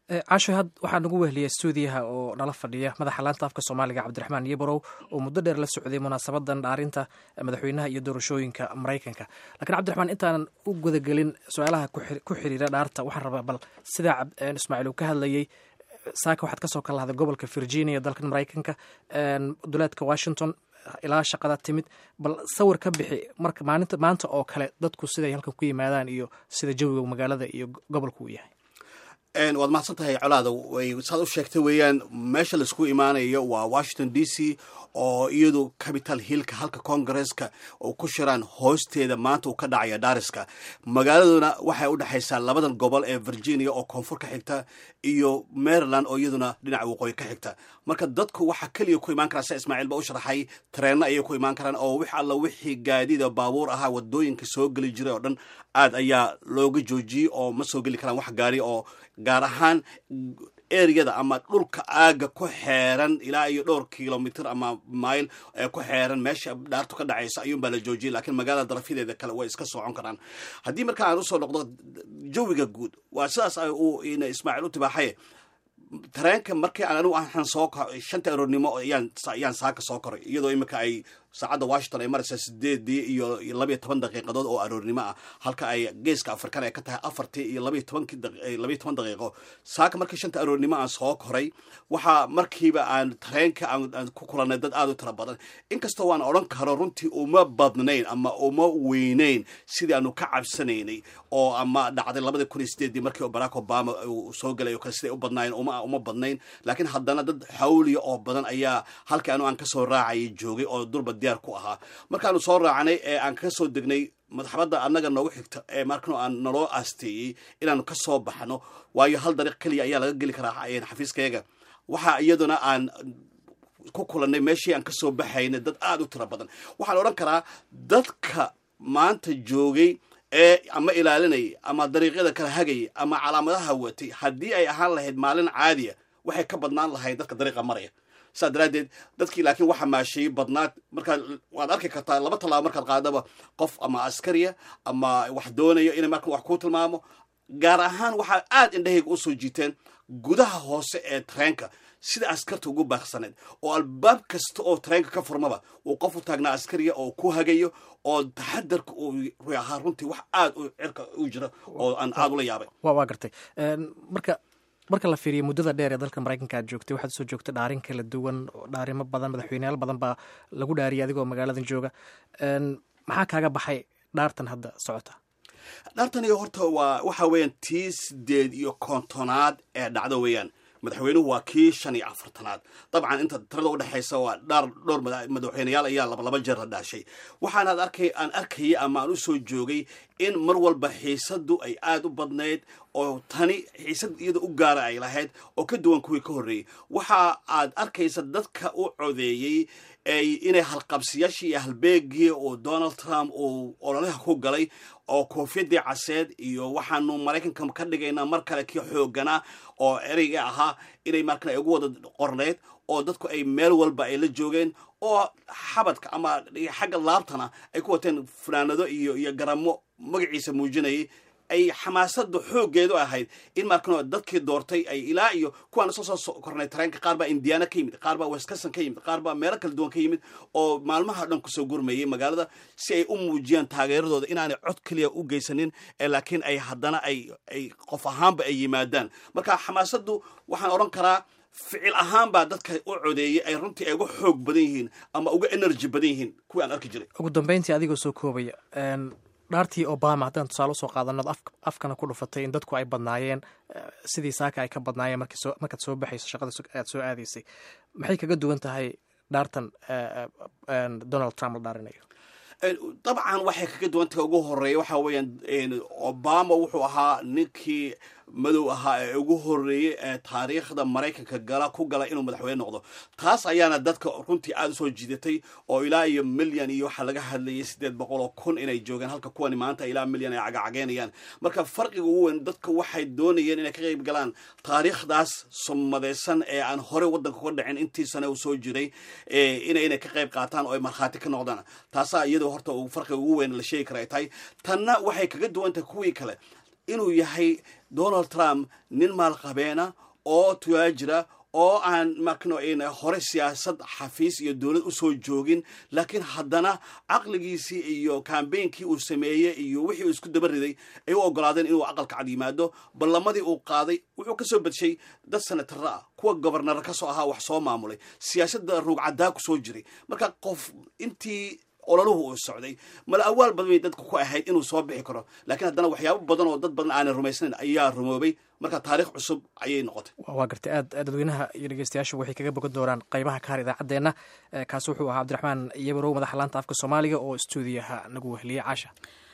casho had waxaa nagu wehliyay stuudiyaha oo nala fadhiya madaxa laanta afka soomaaliga cabdiraxmaan yeborow oo muddo dheer la socday munaasabadan dhaarinta madaxweynaha iyo doorashooyinka maraykanka lakiin cabdiraxmaan intaanan u gudagelin su-aalaha ku xiriira dhaarta waxaan rabaa bal sidaa ismaaciil uu ka hadlayey saaka waxaad kasoo kala lahday gobolka virginia dalkan maraykanka duleedka washington ilaa shaqada timid bal sawir ka bixi marka maalinta maanta oo kale dadku siday halkan ku yimaadaan iyo sida jawiga magaalada iyo gobolku uu yahay waad mahadsan tahay colaada saad u sheegtay weeyaan meesha laisku imaanayo waa washington d c oo iyadu capital hillka halka congaresska oo ku shiraan hoosteeda maanta uu ka dhacaya dhariska magaaladuna waxay u dhexaysaa labadan gobol ee virginia oo koonfur ka xigta iyo maryland oo iyaduna dhinaca waqooyi ka xigta marka dadku waxaa keliya ku imaan karaa sia ismaaciil ba u sharaxay tareenna ayay ku imaan karaan oo wix alla wixii gaadiida baabuur ahaa wadooyinka soo geli jiray oo dhan aad ayaa looga joojiyey oo ma soo geli karaan wax gaari oo gaar ahaan ereyada ama dhulka aaga ku xeeran ilaa iyo dhowr kilomitr ama mail ee ku xeeran meesha dhaartu ka dhacaysa ayuunbaa la joojiyay lakiin magaalada darafyadeeda kale way iska socon karaan haddii marka aan usoo noqdo jawiga guud waa sidaas uu ismaaciil u tibaaxaye tareenka markii aan anigu aan soo shanta aroornimo ayaan ayaan saaka soo koray iyadoo imika ay saacadda washington ay maraysaa sideedii iyo labayo toban daqiiqadood oo aroornimo ah halka ay geeska afrikan ay ka tahay afartii iyo labayo tobankii labayo toban daqiiqo saaka markii shanta aroornimo aan soo koray waxaa markiiba aan tareenka aan ku kulanay dad aada u tira badan inkastoo waan odhan karo runtii uma badnayn ama uma weynayn sidii aanu ka cabsanaynay oo ama dhacday labadii kun iyo sideedii markii barack obama uu soo galay o kale siday u badnaayeen uma uma badnayn laakiin haddana dad xawliya oo badan ayaa halkii anu aan kasoo raacayay joogay oo durba diyaar ku ahaa markaanu soo raacnay ee aan ka soo degnay madaxbadda annaga noogu xigta ee markano aan naloo aasteeyey inaanu ka soo baxno waayo hal dariiq keliya ayaa laga geli karaa xafiiskayga waxaa iyaduna aan ku kulannay meeshii aan kasoo baxaynay dad aada u tiro badan waxaan odhan karaa dadka maanta joogay ee ama ilaalinayay ama dariiqyada kala hagayay ama calaamadaha watay haddii ay ahaan lahayd maalin caadiya waxay ka badnaan lahayd dadka dariiqa maraya saas daraaddeed dadkii laakiin waxa maasheeyey badnaad markaad waad arki kartaa laba tallaabo markaad qaadaba qof ama askariya ama wax doonayo inay marka wax ku tilmaamo gaar ahaan waxaa aada indhahayga usoo jiiteen gudaha hoose ee tareenka sida askarta ugu baaqsaneed oo albaab kasta oo tareenka ka furmaba uu qof u taagnaa askariya oo ku hagayo oo taxadarka uu ruy ahaa runtii wax aada u cirka u jira oo aan aada ula yaabay waa gartay marka marka la fiiriyo muddada dheer ee dalka maraykanka aad joogtay waxaad usoo joogtay dhaarin kala duwan dhaarimo badan madaxweyneyaal badan baa lagu dhaariyay adigoo magaaladan jooga maxaa kaaga baxay dhaartan hadda socota dhaartani horta waa waxa weeyaan tii sideed iyo kontonaad ee dhacdo weeyaan madaxweynuhu waa kii shan iyo afartanaad dabcan inta tirada udhexaysa waa dhaar dhowr madaxweyneyaal ayaa laba laba jeer la dhaashay waxaanaad arkay aan arkayay ama aan usoo joogay in mar walba xiisadu ay aada u badnayd oo tani xiisad iyada u gaara ay lahayd oo ka duwan kuwii ka horreeyey waxa aad arkaysa dadka u codeeyey inay halqabsiyaashii iyo halbeegii uu donald trump uu ololaha ku galay oo koofiyadii caseed iyo waxaanu maraykanka ka dhigaynaa mar kale kii xooganaa oo ereyga ahaa inay markan ay ugu wada qorneyd oo dadku ay meel walba ay la joogeen oo xabadka ama xagga laabtana ay ku wateen fanaanado iyo iyo garamo magaciisa muujinayay ay xamaasada xooggeedu ahayd in markano dadkii doortay ay ilaa iyo kuwaan isoo soo kornay tareenka qaar baa indiana ka yimid qaar baa wisconsin ka yimid qaar baa meelo kala duwan ka yimid oo maalmaha dhan kusoo gurmayay magaalada si ay u muujiyaan taageeradooda inaanay cod keliya u geysanin laakiin ay haddana ay ay qof ahaanba ay yimaadaan marka xamaasadu waxaan odhan karaa ficil ahaan baa dadka u codeeyey ay runtii ay uga xoog badan yihiin ama uga energy badan yihiin kuwii aan arki jiray ugu dambeyntii adigoo soo koobaya dhaartii obama haddaan tusaale usoo qaadano afkana ku dhufatay in dadku ay badnaayeen sidii saaka ay ka badnaayeen markaad soo baxayso shaqada aad soo aadaysay maxay kaga duwan tahay dhaartan donald trump la dhaarinayo dabcan waxay kaga duwantahay ugu horeeya waxa weeyaan obama wuxuu ahaa ninkii madow ahaa ee ugu horeeyey ee taariikhda maraykanka gala ku gala inuu madaxweyne noqdo taas ayaana dadka runtii aada usoo jiidatay oo ilaa iyo milyan iyo waxaa laga hadlayay siddeed boqol oo kun inay joogaan halka kuwani maanta ilaa milyan ay cagacageynayaan marka farqiga ugu weyn dadka waxay doonayeen inay ka qayb galaan taariikhdaas sumadaysan ee aan horey waddanka uga dhicin intii sane uu soo jiray inay ka qayb qaataan oo ay markhaati ka noqdaan taasaa iyadoo horta farqiga ugu weyn la sheegi kara ay tahay tanna waxay kaga duwan tahay kuwii kale inuu yahay donald trump nin maalqabeena oo tuyaajira oo aan makno hore siyaasad xafiis iyo dowlad usoo joogin laakiin haddana caqligiisii iyo kambeynkii uu sameeyey iyo wixii uu isku daba riday ay u ogolaadeen inuu aqalka cad yimaado ballamadii uu qaaday wuxuu ka soo badshay dad senatara ah kuwa gobernara ka soo ahaa wax soo maamulay siyaasadda ruugcaddaa ku soo jiray marka qof intii olaluhu uu socday mala awaal badan bay dadka ku ahayd inuu soo bixi karo laakiin haddana waxyaabo badan oo dad badan aanay rumaysnayn ayaa rumoobay marka taarikh cusub ayay noqotay waa gartay aad dadweynaha iyo dhegeystayaashu waxay kaga bogan doonaan qaybaha kahar idaacaddeenna kaasi wuxuu ahaa cabdiraxmaan iyabarow madaxa laanta afka soomaaliga oo stuudiyaha nagu wehliyey caasha